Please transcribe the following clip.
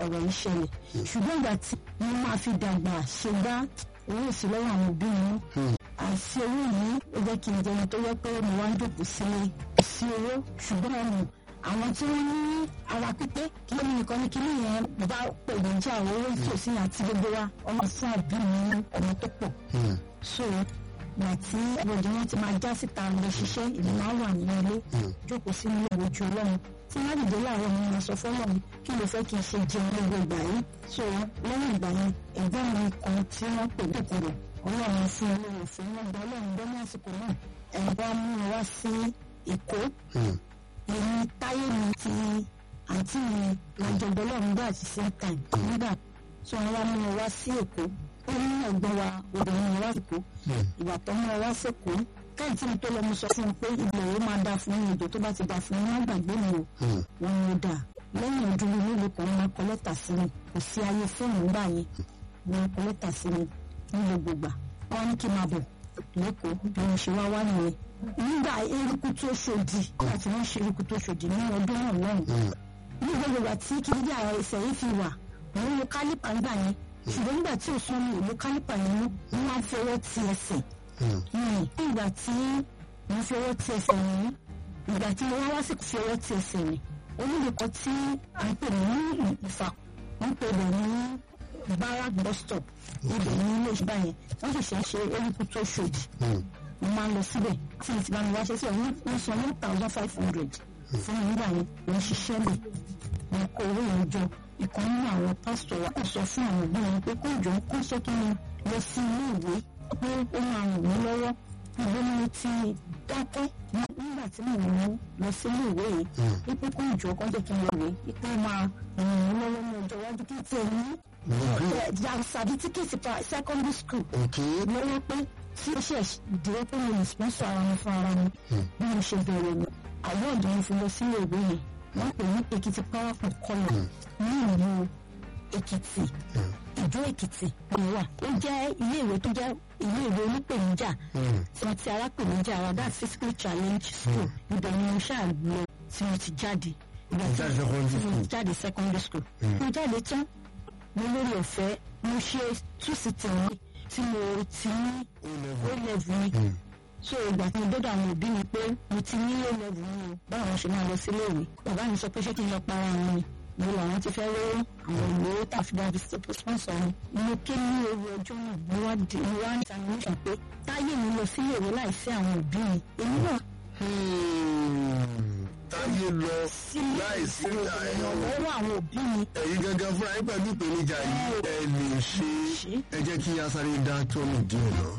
ọ̀rọ̀ yìí ṣẹlẹ̀ ṣùgbọ́n ìgbà tí wọ́n máa fi dàgbà ṣe gbá owó sí lọ́wọ́ àwọn òbí mi àìsí owó yìí ó jẹ́ kí n jẹun tó yẹ pé mo wá ń dòkú sílé sí owó ṣùgbọ́n ọ̀nà àwọn tí wọ́n ní ara pípé kí ló nìkan ní kíní yẹn bá pèlè jà owó tòsí àti gbogbo wa ọmọ fún àbí mi ní ọmọ tó pọ̀ so ìgbà tí ọmọdé wọn ti máa já síta lọ ṣiṣẹ́ ìlú máa wà nínú ilé jókòó sínú ilé ojú ọlọ́run tí wọ́n dìde láàárọ̀ mi máa sọ fọ́lọ́run kí ló fẹ́ kí n ṣe jẹun gbogbo ìgbà yìí so lẹ́yìn ìgbà yẹn ẹ̀gbọ́n mi kan tí wọ́n pè lókòrò ọlọ́run fún olóòrùn fún wọn gba ọlọ́run gbọ́ ní àsìkò náà ẹ̀gbọ́n mú mi wá sí èkó èmi táyé mi ti àǹtí mi lọ́jọ́gbọ́ ọlọ́run gbà àti same time nígbà tí wọ́n wá mú mi wá sí èkó ó ní ẹ̀gbọ́n wa obìnrin wá sí èkó ìgbà tó mú ọ wá sí èkó káyìn tí mo tó lọ mo sọ fún un pé ilẹ̀ yìí máa da fún yín ìdò tó bá ti da fún yín má gbàgbé mi o wọn ni ó dà lẹ́yìn ọdún nílùú kan wọn kọ lẹ́tà sí mi kò sí ayé fóònù ńgbà yẹn wọn kọ lẹ́tà sí mi ní gbogbo gbà wọn ní kí n máa bọ̀ lẹ́kọ̀ọ́ bí wọ́n ṣe wá wá nìyẹn nígbà eruku tó ṣòdì nígbà tí wọ́n ṣe eruku tó ṣòdì ní ọdún náà lọ́hùn ní gbogbo ìgbà tí kìdíjà ẹsẹ̀ yìí fi wà wọ́n lo kálípà ńgbà yẹn ṣùgbọ́n nígbà tí òsùn mi ò lo kálípà yẹn mú wọ́n máa ń fi ọwọ́ ti ẹsẹ̀ ìgbà tí wọ́n fi ọwọ́ ti ẹsẹ̀ yẹn ìgbà tí mo wá wá sí fi ọwọ́ ti ẹsẹ̀ yẹn onílùkọ tí à ń pè ní ìfà wọ́n pè bẹ̀ ní barak bus stop ibẹ̀ ní ilé ìṣúgbà yẹn wọ́n ṣẹ̀ṣẹ̀ ṣe erékù tó ṣòdì mo máa ń lọ síbẹ̀ tí mo ti bá mi wá ṣe sí ọ̀hún wọ́n san one thousand five hundred fún mi nígbà yẹn wọ́n ṣiṣẹ́ lẹ̀ wọ́n kó owó yẹn jọ ìkan nínú àwọn pásítọ̀ wa kò sọ fún àwọn òbí wọn pé kó jọ kó sọ kí ni lọ sí ilé ìwé pé ó máa ràn mí lọ́wọ́ ìwé ni mo ti dákẹ́ nígbà tí mo ń lọ sí ilé ìwé yìí wípé kó ìjọ kan jẹ́ kí n lọ rèé wípé ó máa ràn mí lọ́wọ́ ní ọjọ́ iwájú kí n tiẹ̀ ní certificate pa secondary school lọ́wọ́ pé tí ó ṣe ìdíwọ́ pé mo lè sponsor ara mi fún ara mi bí mo ṣe bẹ̀rẹ̀ mi award mi fi lọ sí ilé ìwé yẹn wọ́n pè ní Èkìtì powerful colour ní ìlú Èkìtì ìjọ Èkìtì ni wà ó jẹ́ ilé ìwé tó jẹ́ ilé ìwé onípèníjà tí wọ́n ti arápèníjà wa that physical challenge school ibẹ̀ ni mo ṣáà lọ tí mo ti jáde ìgbà tí mo jáde secondary school mo jáde tán mo lórí ọ̀fẹ́ mo ṣe two sitting mi tí mo ti ní ó level mi so ìgbà tí mo dọ́dọ̀ àwọn òbí mi pé mo ti ní ó level mi o báwọn ṣe máa lọ sílé ìwé bàbá mi sọ pé ṣé kí n lọ para àwọn ni mo làwọn ti fẹ́ rówó àwọn ìlú tàfidà fi sponsor mi mo ké ní ewu ọjọ́ náà mo wá di mo wá ní examination pé táyé mi lọ sílé ìwé láìsí àwọn òbí mi èmi náà. táyé lọ láìsí ìrànlọ́wọ́ àwọn òbí mi. ẹ̀yin gangan fúnra yín pẹ̀lú ìpèníjà yìí ẹ lè ṣe é ẹ jẹ́ kí a sáré dá tọ́nù díẹ̀ náà.